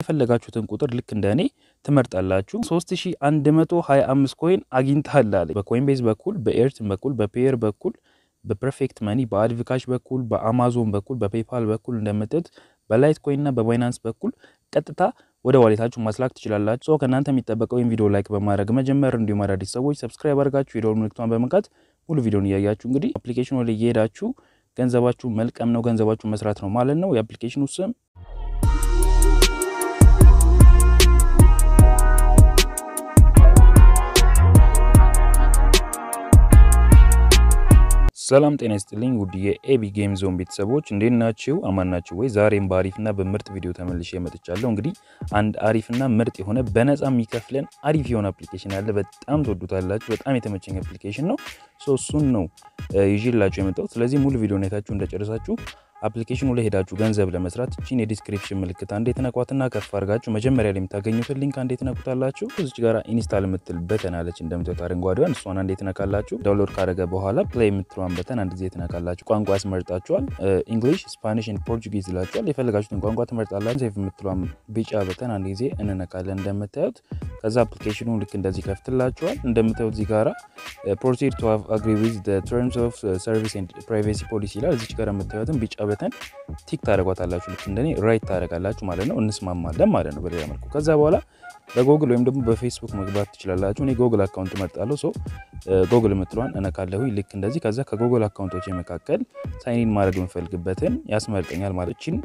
የፈለጋችሁትን ቁጥር ልክ እንደ እኔ ትመርጣላችሁ። 3125 ኮይን አግኝታል አለ። በኮይን ቤዝ በኩል በኤርትን በኩል በፔየር በኩል በፐርፌክት መኒ በአድቪካሽ በኩል በአማዞን በኩል በፔፓል በኩል እንደምትት በላይት ኮይን እና በባይናንስ በኩል ቀጥታ ወደ ዋሌታችሁ ማስላክ ትችላላችሁ። ሰው ከእናንተ የሚጠበቀው ወይም ቪዲዮ ላይክ በማድረግ መጀመር፣ እንዲሁም አዳዲስ ሰዎች ሰብስክራይብ አድርጋችሁ የደወል ምልክቷን በመንካት ሙሉ ቪዲዮን እያያችሁ እንግዲህ አፕሊኬሽኑ ላይ እየሄዳችሁ ገንዘባችሁ መልቀም ነው፣ ገንዘባችሁ መስራት ነው ማለት ነው። የአፕሊኬሽኑ ስም ሰላም ጤና ይስጥልኝ ውድ የኤቢ ጌም ዞን ቤተሰቦች እንዴት ናችሁ? አማን ናችሁ ወይ? ዛሬም በአሪፍና በምርጥ ቪዲዮ ተመልሼ መጥቻለሁ። እንግዲህ አንድ አሪፍና ምርጥ የሆነ በነፃ የሚከፍለን አሪፍ የሆነ አፕሊኬሽን አለ። በጣም ትወዱታላችሁ። በጣም የተመቸኝ አፕሊኬሽን ነው። እሱን ነው ይዤላችሁ የመጣሁት። ስለዚህ ሙሉ ቪዲዮ አይታችሁ እንደጨረሳችሁ አፕሊኬሽኑ ላይ ሄዳችሁ ገንዘብ ለመስራት እቺን የዲስክሪፕሽን ምልክት አንዴ ትነኳትና ከፍ አድርጋችሁ መጀመሪያ ላይ የምታገኙትን ሊንክ አንዴ ትነኩታላችሁ። እዚች ጋር ኢንስታል የምትል በተን አለች እንደምትወት አረንጓዴዋን፣ እሷን አንዴ ትነካላችሁ። ዳውንሎድ ካደረገ በኋላ ፕሌይ የምትለዋን በተን አንድ ጊዜ ትነካላችሁ። ቋንቋ ያስመርጣችኋል። እንግሊሽ፣ ስፓኒሽ፣ ፖርቹጊዝ ይላችኋል። የፈለጋችሁትን ቋንቋ ትመርጣላችሁ። ሴቭ የምትለዋን ቢጫ በተን አንድ ጊዜ እንነካለን እንደምታዩት። ከዛ አፕሊኬሽኑ ልክ እንደዚህ ከፍትላችኋል። እንደምታዩት እዚህ ጋራ ፕሮሲድ ቱ አግሪ ዊዝ ተርምስ ኦፍ ሰርቪስ ኤንድ ፕራይቬሲ ፖሊሲ ይላል። እዚች ጋር የምታዩትን ቢጫ በተን ቲክ ታደረጓታላችሁ። ልክ እንደኔ ራይት ታደረጋላችሁ ማለት ነው። እንስማማለን ማለት ነው በሌላ መልኩ። ከዛ በኋላ በጎግል ወይም ደግሞ በፌስቡክ መግባት ትችላላችሁ። እኔ ጎግል አካውንት እመርጣለሁ። ሶ ጎግል የምትለዋን እነካለሁ ልክ እንደዚህ። ከዛ ከጎግል አካውንቶች መካከል ሳይኒን ማድረግ የምፈልግበትን ያስመርጠኛል ማለት ችን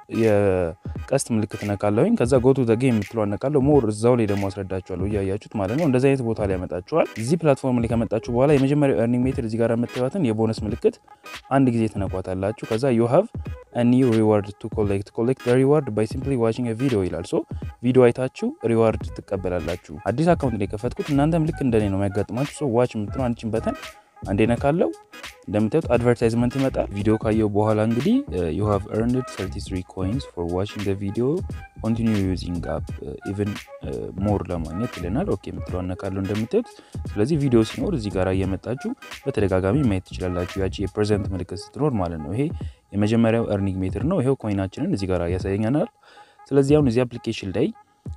የቀስት ምልክት ነካለሁኝ። ከዛ ጎቱ ዘጌ የምትለው ነካለሁ። ሞር እዛው ላይ ደግሞ አስረዳችኋለሁ እያያችሁት ማለት ነው። እንደዚህ አይነት ቦታ ላይ ያመጣችኋል። እዚህ ፕላትፎርም ላይ ከመጣችሁ በኋላ የመጀመሪያው ኤርኒንግ ሜትር እዚህ ጋር የምታዩትን የቦነስ ምልክት አንድ ጊዜ ትነኳታላችሁ። ከዛ ዩ ሃቭ ኒው ሪዋርድ ቱ ኮሌክት ኮሌክት ሪዋርድ ባይ ሲምፕሊ ዋቺንግ ቪዲዮ ይላል። ሶ ቪዲዮ አይታችሁ ሪዋርድ ትቀበላላችሁ። አዲስ አካውንት ላይ የከፈትኩት እናንተም ልክ እንደኔ ነው የሚያጋጥማችሁ። ሶ ዋች የምትለው አንቺን በተን አንዴ ነካለው እንደምታዩት አድቨርታይዝመንት ይመጣል። ቪዲዮ ካየው በኋላ እንግዲህ ዩ ሃቭ ኤርንድ 33 ኮይንስ ፎር ዋቺንግ ዘ ቪዲዮ ኮንቲኒው ዩዚንግ አፕ ኢቨን ሞር ለማግኘት ይለናል። ኦኬ የምትለው ነካለው እንደምታዩት። ስለዚህ ቪዲዮ ሲኖር እዚህ ጋር እየመጣችሁ በተደጋጋሚ ማየት ትችላላችሁ። ያቺ የፕሬዘንት ምልክት ስትኖር ማለት ነው። ይሄ የመጀመሪያው ኤርኒንግ ሜትር ነው። ይሄው ኮይናችንን እዚህ ጋር ያሳየኛናል። ስለዚህ አሁን እዚህ አፕሊኬሽን ላይ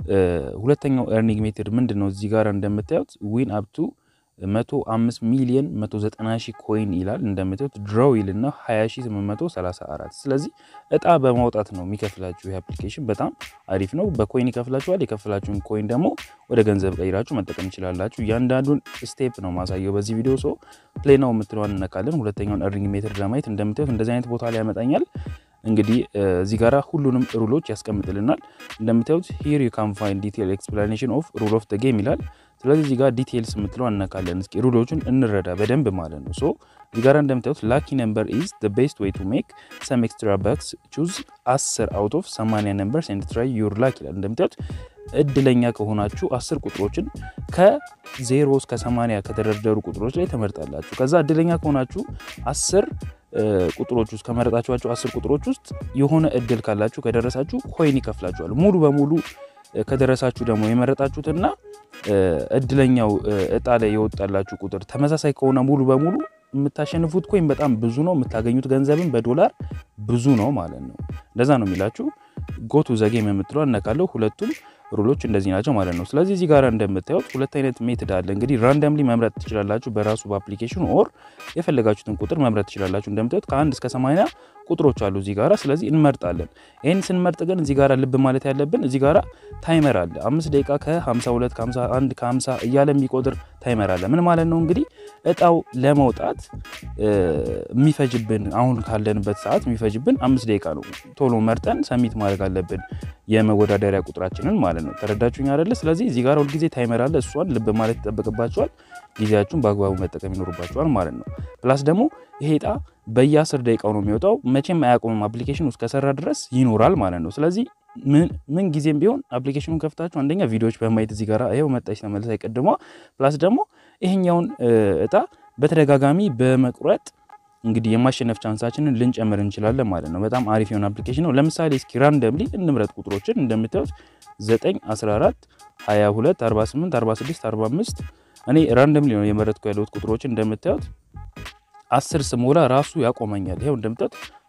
ሁለተኛው ኤርኒንግ ሜትር ምንድን ነው? እዚህ ጋር እንደምታዩት ዊን አፕቱ 105 ሚሊዮን 190 ሺህ ኮይን ይላል። እንደምታዩት ድሮው ይልና 20834 ስለዚህ እጣ በማውጣት ነው የሚከፍላችሁ። ይህ አፕሊኬሽን በጣም አሪፍ ነው። በኮይን ይከፍላችኋል። የከፍላችሁን ኮይን ደግሞ ወደ ገንዘብ ቀይራችሁ መጠቀም ይችላላችሁ። እያንዳንዱን ስቴፕ ነው ማሳየው በዚህ ቪዲዮ። ሶ ፕሌይ ነው የምትለዋን እነካለን። ሁለተኛውን ኤርኒንግ ሜትር ለማየት እንደምታዩት እንደዚህ አይነት ቦታ ላይ ያመጣኛል። እንግዲህ እዚህ ጋራ ሁሉንም ሩሎች ያስቀምጥልናል። እንደምታዩት ሂር ዩ ካን ፋይንድ ዲቴል ኤክስፕላኔሽን ኦፍ ሩል ኦፍ ደ ጌም ይላል። ስለዚህ እዚህ ጋር ዲቴይልስ የምትለው አነካለን። እስኪ ሩሎቹን እንረዳ በደንብ ማለት ነው። ሶ እዚህ ጋር እንደምታዩት ላኪ ነምበር ኢዝ ዘ ቤስት ዌይ ቱ ሜክ ሰም ኤክስትራ ባክስ ቹዝ 10 አውት ኦፍ 80 ነምበርስ ኤንድ ትራይ ዩር ላክ ይላል። እንደምታዩት እድለኛ ከሆናችሁ አስር ቁጥሮችን ከዜሮ እስከ 80 ከተደረደሩ ቁጥሮች ላይ ተመርጣላችሁ። ከዛ እድለኛ ከሆናችሁ አስር ቁጥሮች ውስጥ ከመረጣችኋቸው አስር ቁጥሮች ውስጥ የሆነ እድል ካላችሁ ከደረሳችሁ ኮይን ይከፍላችኋል። ሙሉ በሙሉ ከደረሳችሁ ደግሞ የመረጣችሁትና እድለኛው እጣ ላይ የወጣላችሁ ቁጥር ተመሳሳይ ከሆነ ሙሉ በሙሉ የምታሸንፉት ኮይን በጣም ብዙ ነው። የምታገኙት ገንዘብን በዶላር ብዙ ነው ማለት ነው። እንደዛ ነው የሚላችሁ። ጎቱ ዘጌም የምትለው እነካለው። ሁለቱም ሩሎች እንደዚህ ናቸው ማለት ነው። ስለዚህ እዚህ ጋር እንደምታዩት ሁለት አይነት ሜትድ አለ። እንግዲህ ራንደምሊ መምረጥ ትችላላችሁ በራሱ በአፕሊኬሽኑ ኦር የፈለጋችሁትን ቁጥር መምረጥ ትችላላችሁ። እንደምታዩት ከአንድ እስከ ሰማንያ ቁጥሮች አሉ እዚህ ጋራ። ስለዚህ እንመርጣለን። ይህን ስንመርጥ ግን እዚህ ጋራ ልብ ማለት ያለብን እዚህ ጋራ ታይመር አለ። አምስት ደቂቃ ከ52 ከ51 ከ50 እያለ የሚቆጥር ታይመር አለ። ምን ማለት ነው እንግዲህ እጣው ለመውጣት የሚፈጅብን አሁን ካለንበት ሰዓት የሚፈጅብን አምስት ደቂቃ ነው። ቶሎ መርጠን ሰሚት ማድረግ አለብን የመወዳደሪያ ቁጥራችንን ማለት ነው። ተረዳችሁኝ አይደለ? ስለዚህ እዚህ ጋር ሁልጊዜ ታይመር አለ። እሷን ልብ ማለት ይጠበቅባቸዋል። ጊዜያችሁን በአግባቡ መጠቀም ይኖርባቸዋል ማለት ነው። ፕላስ ደግሞ ይሄ እጣ በየአስር ደቂቃው ነው የሚወጣው። መቼም አያቆምም። አፕሊኬሽን ውስጥ ከሰራ ድረስ ይኖራል ማለት ነው። ስለዚህ ምን ጊዜም ቢሆን አፕሊኬሽኑን ከፍታችሁ አንደኛ ቪዲዮዎች በማየት እዚህ ጋር ይኸው መጣች ተመልሳ አይቀድሟ። ፕላስ ደግሞ ይሄኛውን እጣ በተደጋጋሚ በመቁረጥ እንግዲህ የማሸነፍ ቻንሳችንን ልንጨምር እንችላለን ማለት ነው። በጣም አሪፍ የሆነ አፕሊኬሽን ነው። ለምሳሌ እስኪ ራንደምሊ እንምረጥ ቁጥሮችን እንደምታዩት 9፣ 14፣ 22፣ 48፣ 46፣ 45 እኔ ራንደምሊ ነው የመረጥኩ ያለሁት ቁጥሮችን እንደምታዩት አስር ስሞላ ራሱ ያቆመኛል። ይኸው እንደምታዩት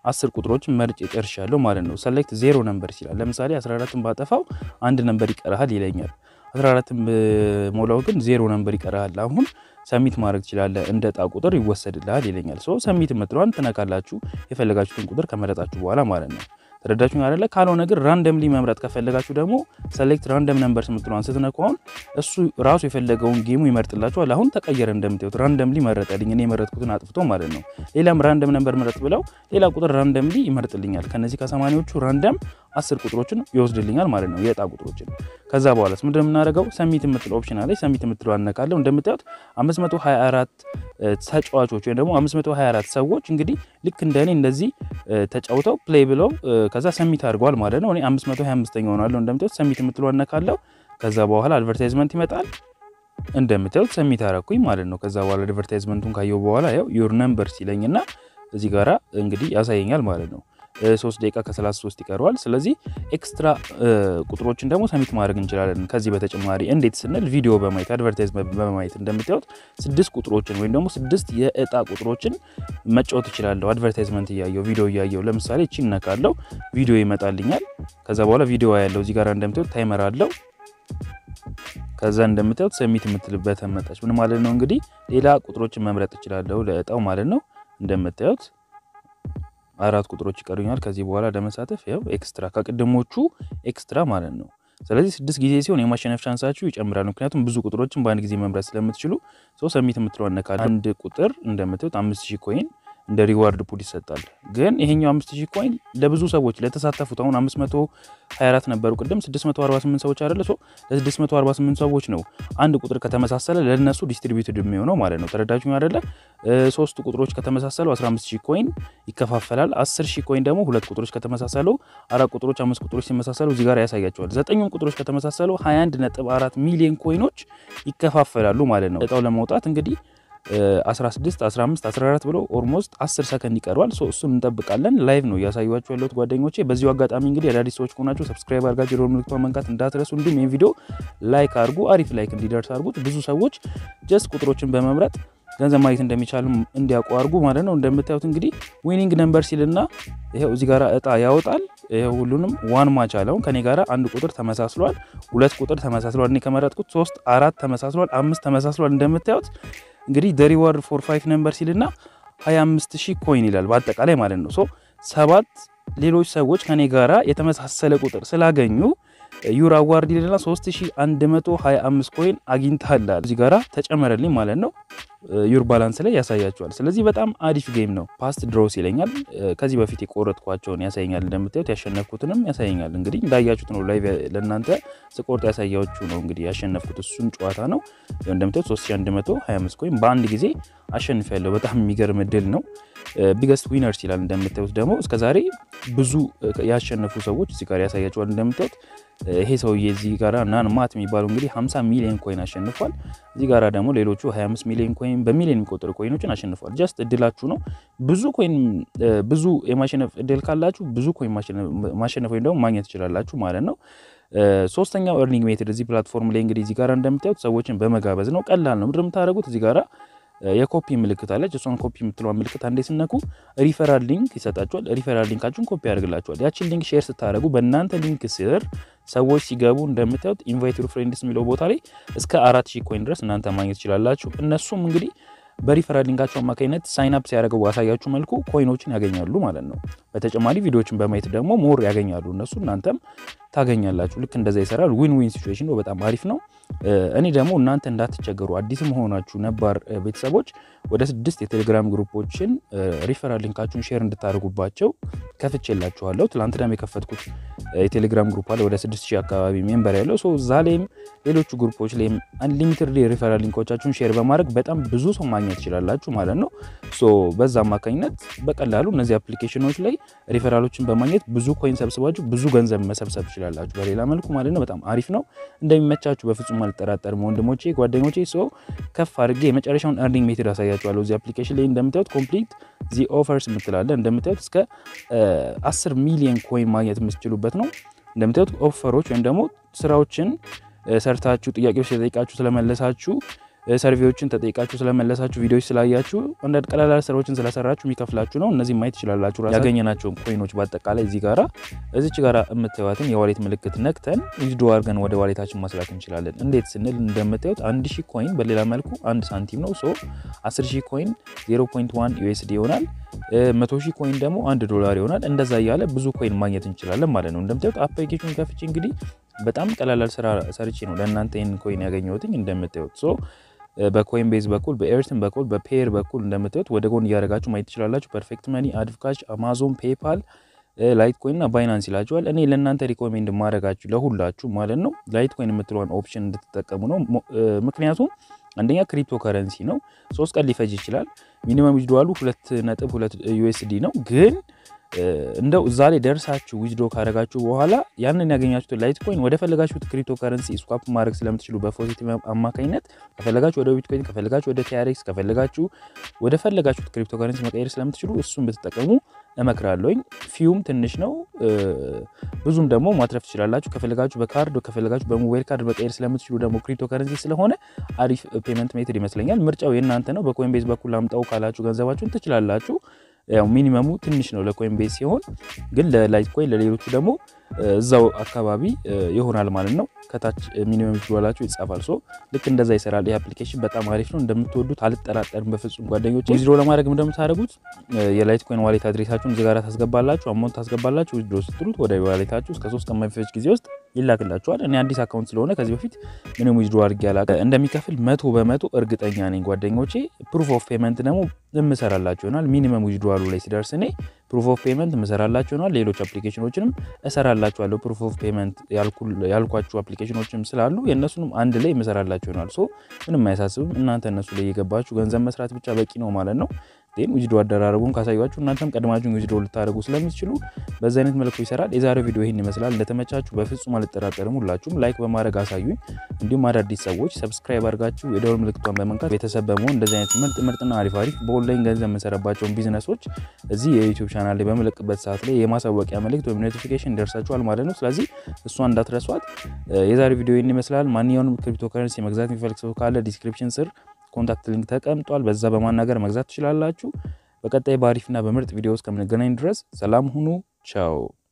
አስር ቁጥሮችን መርጬ ጨርሻለሁ ማለት ነው። ሰሌክት ዜሮ ነምበር ይላል። ለምሳሌ 14ን ባጠፋው አንድ ነምበር ይቀርሃል ይለኛል። 14ን ሞላው ግን ዜሮ ነምበር ይቀርሃል። አሁን ሰሚት ማድረግ ትችላለህ፣ እንደ ዕጣ ቁጥር ይወሰድልሃል ይለኛል። ሶ ሰሚት የምትለዋን ትነካላችሁ የፈለጋችሁትን ቁጥር ከመረጣችሁ በኋላ ማለት ነው። ተረዳችሁ አይደለ? ካልሆነ ግን ራንደምሊ መምረጥ ከፈለጋችሁ ደግሞ ሰሌክት ራንደም ነምበርስ የምትለዋን ስትነኩ አሁን እሱ ራሱ የፈለገውን ጌሙ ይመርጥላችኋል። አሁን ተቀየረ፣ እንደምታዩት ራንደምሊ መረጠልኝ፣ እኔ የመረጥኩትን አጥፍቶ ማለት ነው። ሌላም ራንደም ነምበር ምረጥ ብለው ሌላ ቁጥር ራንደምሊ ይመርጥልኛል። ከነዚህ ከሰማኒዎቹ ራንደም አስር ቁጥሮችን ይወስድልኛል ማለት ነው፣ የዕጣ ቁጥሮችን። ከዛ በኋላስ ምንድን ነው የምናደርገው? ሰሚት የምትለው ኦፕሽን አለች። ሰሚት የምትለው አነካለሁ። እንደምታዩት 524 ተጫዋቾች ወይም ደግሞ 524 ሰዎች እንግዲህ ልክ እንደኔ እንደዚህ ተጫውተው ፕሌይ ብለው ከዛ ሰሚት አድርገዋል ማለት ነው። እኔ 525ኛ ሆናለሁ። እንደምታዩት ሰሚት የምትለው አነካለሁ። ከዛ በኋላ አድቨርታይዝመንት ይመጣል። እንደምታዩት ሰሚት አረኩኝ ማለት ነው። ከዛ በኋላ አድቨርታይዝመንቱን ካየው በኋላ ያው ዩር ነምበር ሲለኝና እዚህ ጋራ እንግዲህ ያሳየኛል ማለት ነው። ሶስት ደቂቃ ከ33 ይቀረዋል። ስለዚህ ኤክስትራ ቁጥሮችን ደግሞ ሰሚት ማድረግ እንችላለን። ከዚህ በተጨማሪ እንዴት ስንል ቪዲዮ በማየት አድቨርታይዝመንት በማየት እንደምታዩት ስድስት ቁጥሮችን ወይም ደግሞ ስድስት የእጣ ቁጥሮችን መጫወት እችላለሁ። አድቨርታይዝመንት እያየው ቪዲዮ እያየው ለምሳሌ እቺ እነካለው ቪዲዮ ይመጣልኛል። ከዛ በኋላ ቪዲዮ ያለው እዚህ ጋር እንደምታዩት ታይመር አለው። ከዛ እንደምታዩት ሰሚት የምትልበት መጣች። ምን ማለት ነው እንግዲህ ሌላ ቁጥሮችን መምረጥ እችላለሁ ለእጣው ማለት ነው። እንደምታዩት አራት ቁጥሮች ይቀሩኛል ከዚህ በኋላ ለመሳተፍ ያው ኤክስትራ ከቅድሞቹ ኤክስትራ ማለት ነው። ስለዚህ ስድስት ጊዜ ሲሆን የማሸነፍ ቻንሳችሁ ይጨምራል። ምክንያቱም ብዙ ቁጥሮችን በአንድ ጊዜ መምረጥ ስለምትችሉ ሰው ሰሚት የምትለው አነካል። አንድ ቁጥር እንደምታዩት አምስት ሺህ ኮይን እንደ ሪዋርድ ፑል ይሰጣል። ግን ይሄኛው 5000 ኮይን ለብዙ ሰዎች ለተሳተፉት አሁን 524 ነበሩ ቅድም 648 ሰዎች አይደለ? ሶ ለ648 ሰዎች ነው አንድ ቁጥር ከተመሳሰለ ለነሱ ዲስትሪቢዩትድ የሚሆነው ማለት ነው። ተረዳችሁ አይደለ? ሶስት ቁጥሮች ከተመሳሰሉ 15000 ኮይን ይከፋፈላል። 10000 ኮይን ደግሞ ሁለት ቁጥሮች ከተመሳሰሉ፣ አራት ቁጥሮች አምስት ቁጥሮች ሲመሳሰሉ እዚህ ጋር ያሳያቸዋል። ዘጠኙም ቁጥሮች ከተመሳሰሉ 21.4 ሚሊዮን ኮይኖች ይከፋፈላሉ ማለት ነው። እጣው ለመውጣት እንግዲህ 16 15 14 ብሎ ኦልሞስት 10 ሰከንድ ይቀረዋል። እሱን እንጠብቃለን። ላይቭ ነው እያሳዩችሁ ያለሁት ጓደኞቼ። በዚሁ አጋጣሚ እንግዲህ አዳዲስ ሰዎች ከሆናችሁ ሰብስክራይብ አድርጋችሁ የደወል ምልክቷን መንካት እንዳትረሱ። እንዲሁም ይህን ቪዲዮ ላይክ አድርጉ፣ አሪፍ ላይክ እንዲደርስ አድርጉት። ብዙ ሰዎች ጀስት ቁጥሮችን በመምረጥ ገንዘብ ማግኘት እንደሚቻሉ እንዲያውቁ አድርጉ ማለት ነው። እንደምታዩት እንግዲህ ዊኒንግ ነምበር ሲልና ይኸው እዚህ ጋር እጣ ያወጣል። ይኸው ሁሉንም ዋን ማች አለውን ከኔ ጋር አንድ ቁጥር ተመሳስሏል፣ ሁለት ቁጥር ተመሳስሏል። እኔ ከመረጥኩት ሶስት አራት ተመሳስሏል፣ አምስት ተመሳስሏል። እንደምታዩት እንግዲህ ደ ሪዋርድ ፎር ፋይቭ ነምበር ሲልና 25 ሺህ ኮይን ይላል በአጠቃላይ ማለት ነው። ሶ ሰባት ሌሎች ሰዎች ከኔ ጋራ የተመሳሰለ ቁጥር ስላገኙ ዩር አዋርድ ይልና 3125 ኮይን አግኝታላል እዚህ ጋራ ተጨመረልኝ ማለት ነው። ዩር ባላንስ ላይ ያሳያቸዋል። ስለዚህ በጣም አሪፍ ጌም ነው። ፓስት ድሮስ ይለኛል። ከዚህ በፊት የቆረጥኳቸውን ያሳየኛል። እንደምታዩት ያሸነፍኩትንም ያሳየኛል። እንግዲህ እንዳያችሁት ነው ላይ ለእናንተ ስቆርጥ ያሳያችሁ ነው። እንግዲህ ያሸነፍኩት እሱን ጨዋታ ነው። እንደምታዩት 3125 ኮይን በአንድ ጊዜ አሸንፍ ያለው በጣም የሚገርም ድል ነው። ቢገስት ዊነርስ ይላል። እንደምታዩት ደግሞ እስከዛሬ ብዙ ያሸነፉ ሰዎች እዚህ ጋር ያሳያቸዋል። እንደምታዩት ይሄ ሰውዬ እዚህ ጋራ ናን ማት የሚባለው እንግዲህ 50 ሚሊዮን ኮይን አሸንፏል። እዚህ ጋራ ደግሞ ሌሎቹ 25 ሚሊዮን ኮይን በሚሊዮን የሚቆጠሩ ኮይኖችን አሸንፏል። ጀስት እድላችሁ ነው። ብዙ ኮይን ብዙ የማሸነፍ እድል ካላችሁ ብዙ ኮይን ማሸነፍ ወይም ደግሞ ማግኘት ትችላላችሁ ማለት ነው። ሶስተኛው ኤርኒንግ ሜትድ እዚህ ፕላትፎርም ላይ እንግዲህ እዚህ ጋራ እንደምታዩት ሰዎችን በመጋበዝ ነው። ቀላል ነው። ምንድን የምታደርጉት እዚህ ጋራ የኮፒ ምልክት አለች። እሷን ኮፒ የምትለዋን ምልክት አንዴ ስነኩ ሪፈራል ሊንክ ይሰጣችኋል። ሪፈራል ሊንካችሁን ኮፒ ያደርግላችኋል። ያችን ሊንክ ሼር ስታደርጉ በእናንተ ሊንክ ስር ሰዎች ሲገቡ እንደምታዩት ኢንቫይት ዩር ፍሬንድስ የሚለው ቦታ ላይ እስከ አራት ሺህ ኮይን ድረስ እናንተ ማግኘት ትችላላችሁ። እነሱም እንግዲህ በሪፈራል ሊንካቸው አማካኝነት ሳይን አፕ ሲያደርገው ባሳያችሁ መልኩ ኮይኖችን ያገኛሉ ማለት ነው። በተጨማሪ ቪዲዮዎችን በማየት ደግሞ ሞር ያገኛሉ እነሱ፣ እናንተም ታገኛላችሁ። ልክ እንደዛ ይሰራል። ዊን ዊን ሲቹዌሽን ነው። በጣም አሪፍ ነው። እኔ ደግሞ እናንተ እንዳትቸገሩ አዲስም ሆናችሁ ነባር ቤተሰቦች ወደ ስድስት የቴሌግራም ግሩፖችን ሪፈራል ሊንካችሁን ሼር እንድታደርጉባቸው ከፍቼላችኋለሁ። ትላንትናም የከፈትኩት የቴሌግራም ግሩፕ አለ ወደ ስድስት ሺህ አካባቢ ሜምበር ያለው ሰው እዛ ላይም ሌሎቹ ግሩፖች ላይም አንሊሚትድ ሪፈራል ሊንኮቻችሁን ሼር በማድረግ በጣም ብዙ ሰው ማግኘት ትችላላችሁ ማለት ነው። ሶ በዛ አማካኝነት በቀላሉ እነዚህ አፕሊኬሽኖች ላይ ሪፈራሎችን በማግኘት ብዙ ኮይን ሰብስባችሁ ብዙ ገንዘብ መሰብሰብ ትችላላችሁ በሌላ መልኩ ማለት ነው። በጣም አሪፍ ነው። እንደሚመቻችሁ በፍጹም አልጠራጠርም ወንድሞቼ፣ ጓደኞቼ። ሰው ከፍ አድርጌ የመጨረሻውን ኤርኒንግ ሜትድ አሳያችኋለሁ። እዚህ አፕሊኬሽን ላይ እንደምታዩት ኮምፕሊት ዚ ኦፈርስ የምትላለ እንደምታዩት እስከ 10 ሚሊዮን ኮይን ማግኘት የምትችሉበት ነው። እንደምታዩት ኦፈሮች ወይም ደግሞ ስራዎችን ሰርታችሁ ጥያቄዎች ተጠይቃችሁ ስለመለሳችሁ ሰርቬዎችን ተጠይቃችሁ ስለመለሳችሁ፣ ቪዲዮዎች ስላያችሁ፣ አንዳንድ ቀላል ስራዎችን ስለሰራችሁ የሚከፍላችሁ ነው። እነዚህ ማየት ትችላላችሁ። ያገኘናቸውን ኮይኖች በአጠቃላይ እዚህ ጋራ እዚች ጋራ የምታዩትን የዋሌት ምልክት ነክተን ዊዝድሮ አድርገን ወደ ዋሌታችን ማስላክ እንችላለን። እንዴት ስንል እንደምታዩት አንድ ሺህ ኮይን በሌላ መልኩ አንድ ሳንቲም ነው። ሶ 10 ሺህ ኮይን 0.1 ዩኤስዲ ይሆናል። መቶ ሺህ ኮይን ደግሞ አንድ ዶላር ይሆናል። እንደዛ እያለ ብዙ ኮይን ማግኘት እንችላለን ማለት ነው። እንደምታዩት አፕሊኬሽን ከፍቼ እንግዲህ በጣም ቀላላል ስራ ሰርቼ ነው ለእናንተ ይህን ኮይን ያገኘሁትኝ እንደምታዩት ሶ በኮይን ቤዝ በኩል በኤርትን በኩል በፔር በኩል እንደምታዩት ወደ ጎን እያደረጋችሁ ማየት ትችላላችሁ። ፐርፌክት መኒ፣ አድፍካሽ፣ አማዞን፣ ፔፓል፣ ላይት ኮይን እና ባይናንስ ይላችኋል። እኔ ለእናንተ ሪኮሜንድ ማድረጋችሁ ለሁላችሁ ማለት ነው ላይት ኮይን የምትለዋን ኦፕሽን እንድትጠቀሙ ነው። ምክንያቱም አንደኛ ክሪፕቶ ከረንሲ ነው። ሶስት ቀን ሊፈጅ ይችላል። ሚኒመም ዊዝድዋሉ ሁለት ነጥብ ሁለት ዩኤስዲ ነው ግን እንደው እዛ ላይ ደርሳችሁ ዊዝድሮ ካደረጋችሁ በኋላ ያንን ያገኛችሁትን ላይት ኮይን ወደ ፈለጋችሁት ክሪፕቶ ከረንሲ ስዋፕ ማድረግ ስለምትችሉ በፖዚቲቭ አማካኝነት ከፈለጋችሁ ወደ ቢትኮይን፣ ከፈለጋችሁ ወደ ቲአርኤክስ፣ ከፈለጋችሁ ወደ ፈለጋችሁት ክሪፕቶ ከረንሲ መቀየር ስለምትችሉ እሱን ብትጠቀሙ እመክራለሁኝ። ፊውም ትንሽ ነው፣ ብዙም ደግሞ ማትረፍ ትችላላችሁ። ከፈለጋችሁ በካርድ ከፈለጋችሁ በሞባይል ካርድ መቀየር ስለምትችሉ ደግሞ ክሪፕቶ ከረንሲ ስለሆነ አሪፍ ፔመንት ሜትድ ይመስለኛል። ምርጫው የእናንተ ነው። በኮይን ቤዝ በኩል አምጣው ካላችሁ ገንዘባችሁን ትችላላችሁ። ያው ሚኒመሙ ትንሽ ነው ለኮይን ቤዝ ሲሆን፣ ግን ለላይት ኮይን ለሌሎቹ ደግሞ እዛው አካባቢ ይሆናል ማለት ነው። ከታች ሚኒመም ዊዝድሮዋላችሁ ይጻፋል። ሶ ልክ እንደዛ ይሰራል። ይህ አፕሊኬሽን በጣም አሪፍ ነው፣ እንደምትወዱት አልጠራጠርም በፍጹም ጓደኞች። ዊዝድሮ ለማድረግ እንደምታደርጉት የላይት ኮይን ዋሌት አድሬሳችሁን እዚህ ጋር ታስገባላችሁ፣ አማውንት ታስገባላችሁ። ዊዝድሮ ስትሉት ወደ ዋሌታችሁ እስከ ሶስት ቀን በሚፈጅ ጊዜ ውስጥ ይላክላችኋል። እኔ አዲስ አካውንት ስለሆነ ከዚህ በፊት ምንም ዊዝድሮ አድርጌ አላውቅም። እንደሚከፍል መቶ በመቶ እርግጠኛ ነኝ ጓደኞቼ። ፕሩፍ ኦፍ ፔመንት ደግሞ የምሰራላችሁ ይሆናል። ሚኒመም ዊዝድሮዋሉ ላይ ሲደርስ እኔ ፕሩፍ ኦፍ ፔመንት የምሰራላችሁ ይሆናል። ሌሎች አፕሊኬሽኖችንም እሰራላችኋለሁ። ፕሩፍ ኦፍ ፔመንት ያልኳችሁ አፕሊኬሽኖችም ስላሉ የእነሱንም አንድ ላይ የምሰራላችሁ ይሆናል። ሶ ምንም አያሳስብም። እናንተ እነሱ ላይ የገባችሁ ገንዘብ መስራት ብቻ በቂ ነው ማለት ነው። ን ዊዝድሮ አደራረጉን ካሳያችሁ እናንተም ቀድማችሁን ዊዝድሮ ልታደርጉ ስለምትችሉ በዚህ አይነት መልኩ ይሰራል። የዛሬው ቪዲዮ ይህን ይመስላል። እንደተመቻችሁ በፍጹም አልጠራጠርም። ሁላችሁም ላይክ በማድረግ አሳዩኝ። እንዲሁም አዳዲስ ሰዎች ሰብስክራይብ አድርጋችሁ የደወል ምልክቷን በመንካት ቤተሰብ በመሆን እንደዚህ አይነት ምርጥ ምርጥና አሪፍ አሪፍ በኦንላይን ገንዘብ የምንሰራባቸውን ቢዝነሶች እዚህ የዩቲዩብ ቻናል ላይ በምለቅበት ሰዓት ላይ የማሳወቂያ መልእክት ወይም ኖቲፊኬሽን ይደርሳችኋል ማለት ነው። ስለዚህ እሷን እንዳትረሷት። የዛሬው ቪዲዮ ይህን ይመስላል። ማንኛውንም ክሪፕቶ ከረንሲ መግዛት የሚፈልግ ሰው ካለ ዲስክሪፕሽን ስር ኮንታክት ሊንክ ተቀምጧል። በዛ በማናገር መግዛት ትችላላችሁ። በቀጣይ በአሪፍና በምርጥ ቪዲዮ እስከምንገናኝ ድረስ ሰላም ሁኑ። ቻው